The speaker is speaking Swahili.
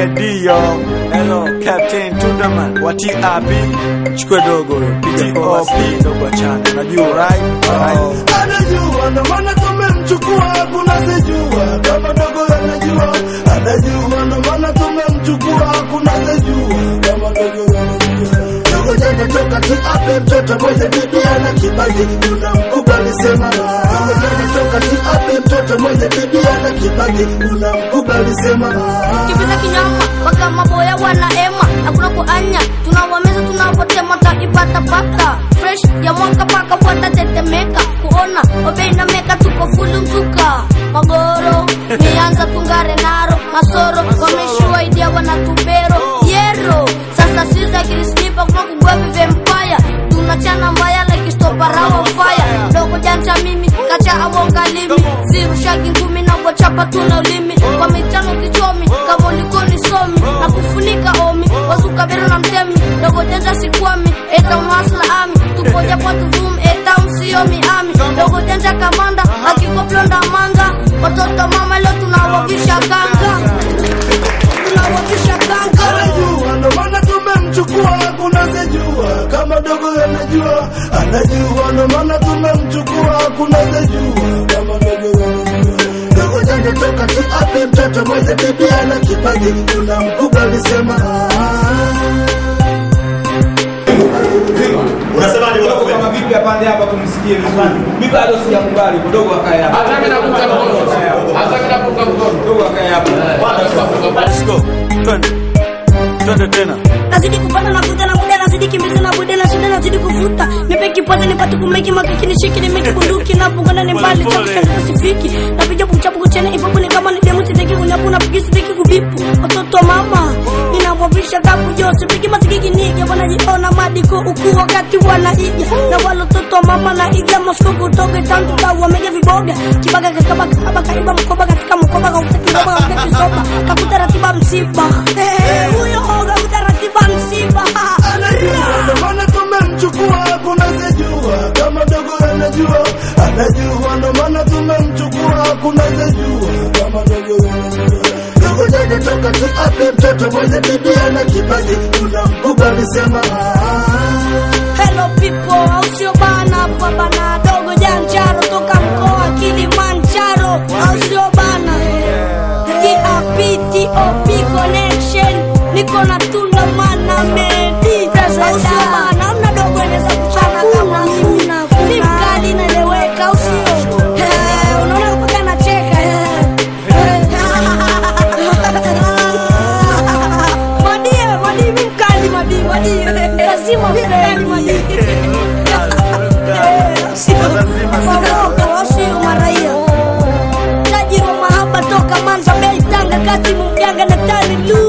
Medio. Hello, Captain Tundaman. Wati api? Chukue dogo, piga OP, dogo achana. Najua, right? Right. anajua ndo maana tumemchukua hakuna sejua kama dogo anajua anajua ndo maana tumemchukua hakuna sejua kama dogo anajua dogo jana toka tu ape mtoto mwenye bibi ana kibaji unamkubali sema dogo jana toka tu ape mtoto mwenye bibi ana kibaji unamkubali sema kibiza kinyama mpaka maboya wanaema hakuna kuanya tunawameza tunavotema taipatapata fresh ya mwaka paka watatetemeka kuona obeina meka tuko fulu mzuka magoro nianza tungare naro masoro wameshua idia wanatubero yero sasa siza kirisnipa kuna kugwevi vempaya tunachana mbaya like stoparawa fire dogo janja mimi kacha awongalimi sirushagi ngumi na wachapa tuna ulimi kwa michano kichomi kama ulikoni somi na kufunika omi wazukabero na mtemi dogo janja sikwami eta unwasla ami tupoja kwa tuvum eta msiomi ami dogo janja kamanda akikoplonda manga watoto mama leo tunawavisha kanga tunawavisha kanga anajua ndo maana tumemchukua hakuna sejua kama dogo anajua anajua ndo maana tumemchukua hakuna sejua kama dogo anajua dogo jana toka tu ape mtoto mwenye bibi ana kipaji unamkubali sema Unasemaje bwana Kidogo kama vipi apande hapa tumsikie vizuri. Mimi bado sijakubali kidogo akae hapa. Hata mimi napunga mkono. Hata mimi napunga mkono. Kidogo akae hapa. Let's go. Twende. Twende tena. nazidi kupata navuta na muda nazidi kimbiza na bude na shida nazidi kuvuta nipe kipaza nipate kumeki makiki nishiki nimeki bunduki na bungana ni mbali cha kushanga sifiki na vija buchapu kuchene ipopo ni kama ni demu sitaki kunyapu na pigi sitaki kubipu watoto mama ninamwavisha kapu jose pigi masikiki nige wanajiona madiko uku wakati wanaiga na walototo mama na iga mosko kutoka tangu tau wamega viboga kibaga kakaba kaba kaiba mkoba katika mkoba kautaki mkoba kautaki soba kakuta ratiba msiba Eh, huyo oga utaratiba msiba anajua ndo maana tumemchukua hakuna sejua kama dogo anajua anajua ndo maana tumemchukua hakuna sejua kama dogo anajua dogo jana toka tu ape mtoto mwenye bibi ana kipaji unamkubali sema Hello people, au sio bana hapa bana dogo janjaro toka mkoa Kilimanjaro, au sio bana? TAP TOP connection, niko na tunda mana medi, au sio bana? Amna dogo anaweza kuchana kama mimi, ni mkali naeleweka, au sio? Eh, Unaona mpaka nacheka eh. Madie, madie, mi mkali madie, madie, lazima mkali madie. Wasio maraia tajiri wa mahaba toka Manza Bay Tanga kati mjanga na tani lu